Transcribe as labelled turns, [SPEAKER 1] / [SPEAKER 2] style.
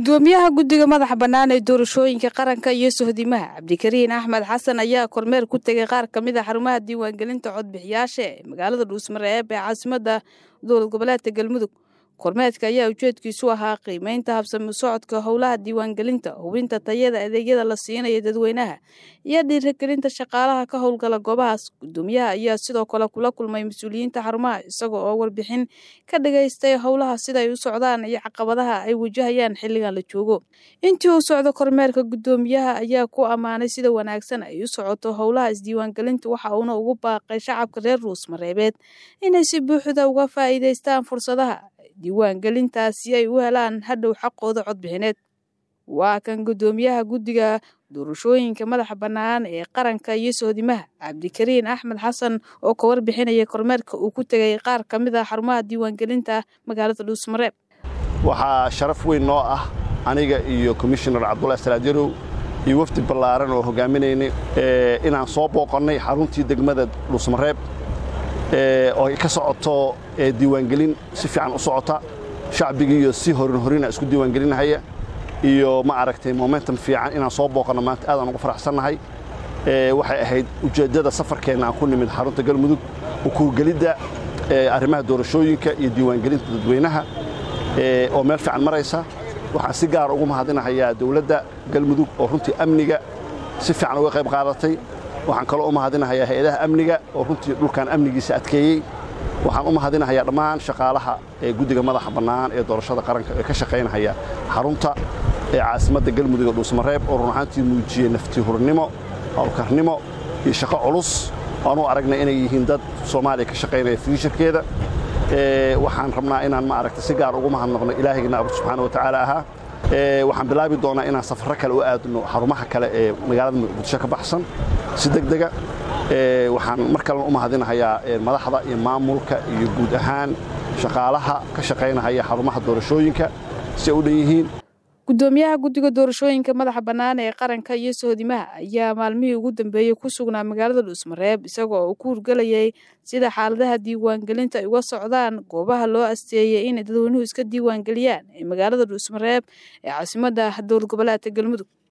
[SPEAKER 1] gudoomiyaha guddiga madaxa bannaan ee doorashooyinka qaranka iyo sohdimaha cabdikariin axmed xasan ayaa kormeer ku tegay qaar ka mid a xarumaha diiwaangelinta codbixiyaasha ee magaalada dhuusmareeb ee caasimadda dowlad goboleedka galmudug kormeerka ayaa ujeedkiisu ahaa qiimeynta habsami socodka howlaha diiwaangelinta hubinta tayada adeegyada la siinaya dadweynaha iyo dhiirigelinta shaqaalaha ka howlgala goobahaas gudoomiyaha ayaa sidoo kale kula kulmay mas-uuliyiinta xarumaha isaga oo warbixin ka dhigaystay howlaha siday u socdaan iyo caqabadaha ay wajahayaan xilligan la joogo intii uu socdo kormeerka gudoomiyaha ayaa ku ammaanay sida wanaagsan ay u socoto howlaha isdiiwaangelinta waxa uuna ugu baaqay shacabka reer ruusmareebeed inay si buuxda uga faa'iidaystaan fursadaha diiwaangelintaas si ay u helaan hadhow xaqooda codbixineed waa kan gudoomiyaha guddiga doorashooyinka madaxa bannaan ee qaranka iyo sohdimaha cabdikariin axmed xasan oo ka warbixinaya kormeerka uu ku tegay qaar ka mid a xarumaha diiwaangelinta magaalada dhuusmareeb
[SPEAKER 2] waxaa sharaf weyn noo ah aniga iyo komishinar cabdulahi salaajarow iyo wafdi ballaaran oo hogaaminaynay inaan soo booqannay xaruntii degmada dhuusmareeb oo ay ka socoto diiwaangelin si fiican u socota shacbigiiyo si horin horina isku diiwaangelinahaya iyo ma aragtay momentum fiican inaan soo booqanno maanta aadaan ugu faraxsannahay waxay ahayd ujeeddada safarkeenna aan ku nimid xarunta galmudug ukuurgelidda arrimaha doorashooyinka iyo diiwaangelinta dadweynaha oo meel fiican maraysa waxaan si gaara ugu mahadinahayaa dowladda galmudug oo runtii amniga si fiican uga qayb qaadatay waxaan kaloo u mahadinahayaa hay-adaha amniga oo runtii dhulkan amnigiisa adkeeyey waxaan u mahadinahayaa dhammaan shaqaalaha ee guddiga madaxa bannaan ee doorashada qaranka ee ka shaqaynahaya xarunta ee caasimadda galmudug ee dhuusmareeb oo run ahaantii muujiyey nafti-hurnimo howlkarnimo iyo shaqo culus oan u aragnay inay yihiin dad soomaaliya ka shaqaynaya fiisharkeeda waxaan rabnaa inaan ma aragta si gaar ugu mahadnaqno ilaahayna abu subxaana watacaala ahaa waxaan bilaabi doonaa inaan safarro kale u aadno xarumaha kale ee magaalada muqdisho ka baxsan si degdega waxaan mar kalena u mahadinahayaa madaxda iyo maamulka iyo guud ahaan shaqaalaha ka shaqaynahaya xarumaha doorashooyinka si ay u dhan yihiin
[SPEAKER 1] gudoomiyaha guddiga doorashooyinka madaxa bannaan ee qaranka iyo sohdimaha ayaa maalmihii ugu dambeeyey ku sugnaa magaalada dhuusmareeb isagoo uu ku hurgelayay sida xaaladaha diiwaangelinta ay uga socdaan goobaha loo asteeyey inay dadweynuhu iska diiwaangeliyaan ee magaalada dhuusmareeb ee caasimadda dowlad goboleedka galmudug